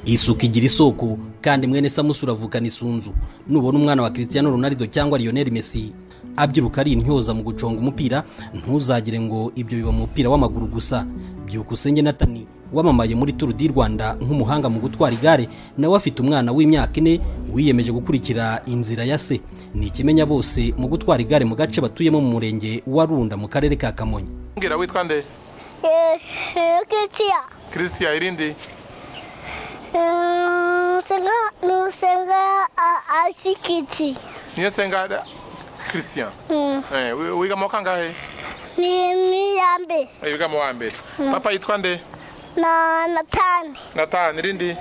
isuku igira isoko kandi mwene samusi uravukana isunzu nubona umwana wa christian ronaldo cyangwa lionel messi abyiruka ari intyoza mu guconga umupira ntuzagire ngo ibyo biba mu mupira w'amaguru gusa byukusenge natani wamamaye muri turu di rwanda nk'umuhanga mu gutwara igare nawe afite umwana w'imyaka ine wiyemeje gukurikira inzira ya se ni ikimenya bose mu gutwara igare mu gace batuyemo mu murenge wa runda mu karere ka kamonyi mbwira witwa nde kiritsiya christian irindi nusenga asikiti niyo nsenga christian Eh, wi- wiga mu wa kangahe ni miyambe Eh, wiga mu wa mbere papa yitwa nde na natani natani irindi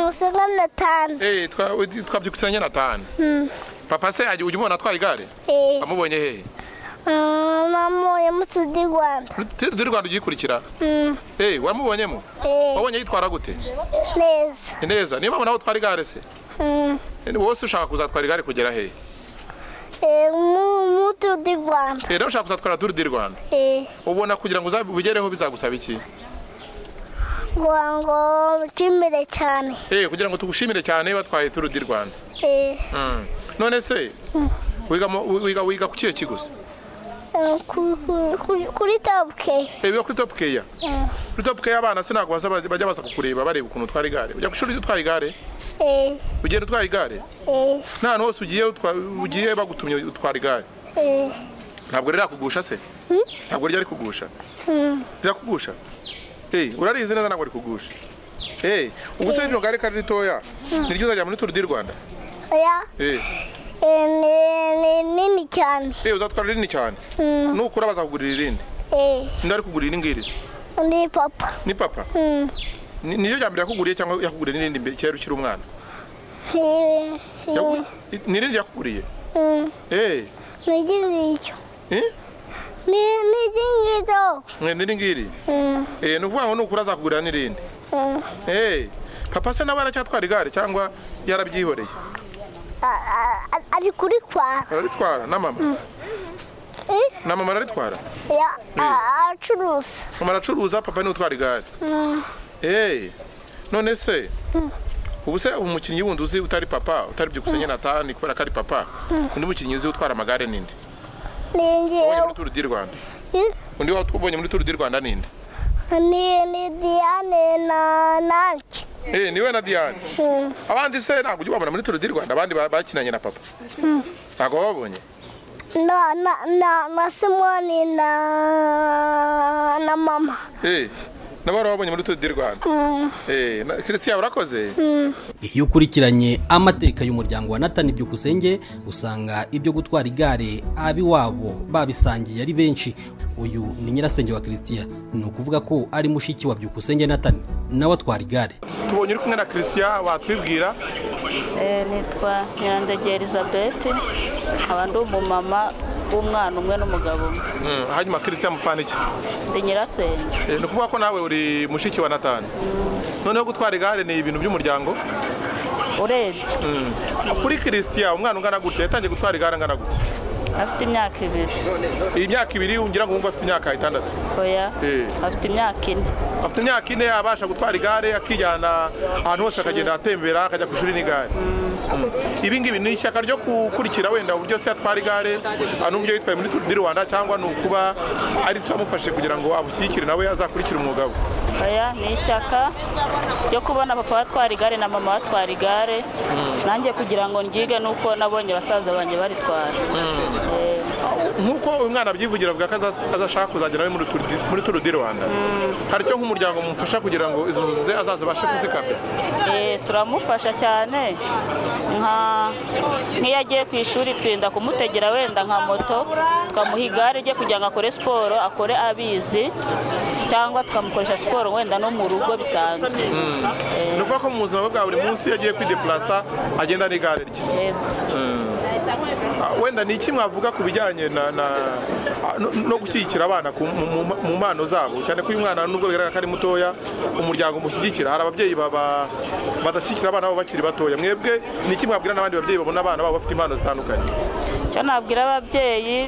usenga natani Eh, yitwa wit- yitwa byukusenge natani papa se ajya- ujya umubona atwaye igare amubonye hehe namuye mu tudi rwanda turi turi rwanda ugikurikira Mm, Eh, wamubonyemo Eh. wabonye yitwara gute neza Ni neza niyo mpamvu nawe utwara igare se Mm, Eh, wose ushaka kuzatwara igare kugera hehe eh, mu- mu tudi rwanda Eh, nawe ushaka kuzatwara turu di rwanda Eh, ubona kugira ngo uza- ubigereho bizagusaba iki ngira ngo nshimire cyane Eh, kugira ngo tugushimire cyane batwaye turu di rwanda Eh, Mm. none se wiga mu- wi- wiga wiga ku kihe kigo se eh, ku- ku- kuri- kuri tabuke Eh, wiga kuri top care kuri top care abana sinago baza bajya baza kukureba bareba ukuntu utwara igare ujya ku ishuri utwaye igare ugenda utwaye igare nta hantu hose ugiye utwa- ugiye bagutumye utwara igare ntabwo rero yakugusha se ntabwo ryo ari kugusha rirakugusha Eh, urarizi neza ntabwo rikugusha Eh, ubuse rino gare kari ritoya ni ryo uzajya muri turu di rwanda oya Eh, Eh, ni- ni nini cyane eh, uzatwara rinini cyane Mm, nukura bazakugurira irindi eh, undi ari kugurira ingiriza undi papa ni papa Mm, Ni- niyo rya mbere yakuguriye cyangwa yakuguriye n'irindi mbere kera ukiri umwana eh, eh, Yaku- i- n'irindi yakuguriye mm, eh nigi ngicyo eh Ni- nigi ngicyo mwende n'ingiri Mm, eh ni ukuvuga ngo nukura azakugurira n'irindi mm. eh papa se nawe aracyatwara igare cyangwa yarabyihoreye A- a- a- ari kuri kwa araritwara na mama Eh, na mama araritwara ya a- acuruza mama aracuruza papa niwe utwara igare Mm, eh none se ubu se umukinnyi wundi uzi utari papa utari byukusenge natani kubera ko ari papa undi mukinnyi uzi utwara amagare ninde ni ubonye njyewe muri turu di rwanda Eh, undi wabonye muri turu di rwanda ninde ni ni diane na nanjye Eh, niwe na Diane. Mm, Abandi se ntabwo ujya ubabona muri Tour du Rwanda abandi ba- bakinanye na papa. Ntabwo wabonye. na na na na simoni na na mama Eh, nabo wabonye muri Tour du Rwanda. Mm, Eh, na Christian urakoze. mm. iyo ukurikiranye amateka y'umuryango wa natani byukusenge usanga ibyo gutwara igare abiwabo babisangiye ari benshi uyu ni nyirasenge wa christian ni ukuvuga ko ari mushiki wa byukusenge natani nawe atwara igare Tubonye uri kumwe na Christian watwibwira. Eh, nitwa nyirandege elizabeth nkaba ndi umumama w'umwana umwe n'umugabo umwe Mm, hanyuma Christian mupfana iki? ndi nyirasenge Eh, ni ukuvuga ko nawe uri mushiki wa Nathan. Noneho gutwara igare ni ibintu by'umuryango. urebye Mm. Kuri Christian umwana ungana gutya yatangiye gutwara igare angana gutya. afite imyaka ibiri Iyi myaka ibiri ugira ngo wumve afite imyaka itandatu. oya Eh. afite imyaka ine afite imyaka ine abasha gutwara igare akijyana ahantu hose akagenda atembera akajya ku ishuri n'igare ibi ngibi ni ishyaka ryo gukurikira wenda uburyo se atwara igare n'uburyo yitwaye muri turu di rwanda cyangwa ni ukuba ari cyo amufashe kugira ngo amushyigikire nawe azakurikire umwuga we oya ni ishyaka ryo kubona papa batwara igare na mama batwara igare nanjye kugira ngo ryige nuko nabonye basaza banjye baritwara Eh, nk'uko uyu mwana abyivugira avuga ko aza- azashaka kuzagera we muri Tour du- muri turu di rwanda hari icyo nk'umuryango mumufasha kugira ngo izo nzozi ze azazibashe kuzikamira Eh, turamufasha cyane nka nk'iyo agiye ku ishuri twenda kumutegera wenda nka moto tukamuha igare rye kugira ngo akore siporo akore abizi cyangwa tukamukoresha siporo wenda no mu rugo bisanzwe ni ukuvuga ko mu buzima bwe bwa buri munsi iyo agiye kwideplasa agenda n'igare rye Yego. Ah, wenda ni iki mwavuga ku bijyanye na- na- ah, no no gushyigikira abana ku- mu- mu- mu mpano zabo cyane ko uyu mwana nubwo bigaragara ko ari mutoya umuryango umushyigikira hari ababyeyi baba- badashyigikira abana babo bakiri batoya mwebwe ni iki mwabwira n'abandi babyeyi babona abana babo bafite impano zitandukanye icyo nabwira ababyeyi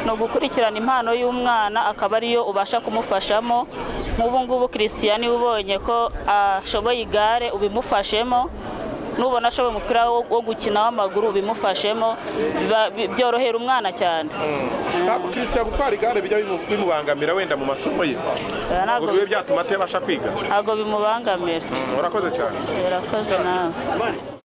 ni ugukurikirana impano y'umwana akaba ariyo ubasha kumufashamo nk'ubu ngubu christian niwe ubonye ko ashoboye igare ubimufashemo nubona ashoboye umupira wo wo gukina w'amaguru ubimufashemo biba- bi- byorohera umwana cyane ntabwo kirisya gutwara igare bijya bimu- bimubangamira wenda mu masomo ye Eh, ngo ntabwo bibe byatuma atabasha kwiga ntabwo bimubangamira murakoze cyane birakoze nawe